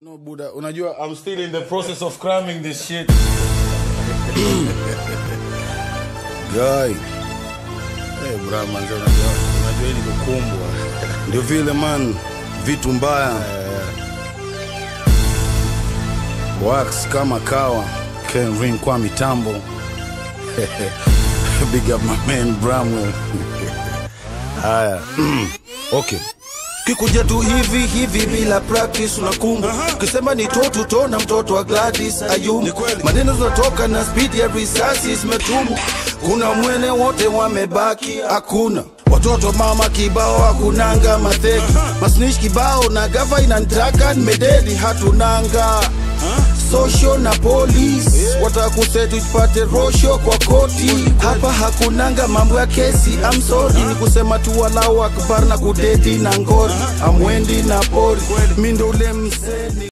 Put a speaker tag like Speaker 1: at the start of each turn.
Speaker 1: No Buddha, unajua I'm still in the process of cramming this shit. Guy. Hey, bra manze unajua unajua hii ni kukumbwa. Ndio vile man, vitu mbaya. Wax kama kawa, Ken Ring kwa mitambo. Big up my man Bramwell. Haya. okay.
Speaker 2: kikuja tu hivi hivi bila practice unakumbu ukisema ni totu tona mtoto wa Gladys Ayumu maneno zinatoka na speed ya risasi zimetumu kuna mwene wote wamebaki hakuna watoto mama kibao hakunanga matheki masnish kibao na gava inantaka nimededi hatunanga social na police watakusetu tupate rosho kwa koti hapa hakunanga mambo ya kesi I'm sorry ni kusema tu walau akbar na kudeti na ngori amwendi na pori mi ndo ule mseni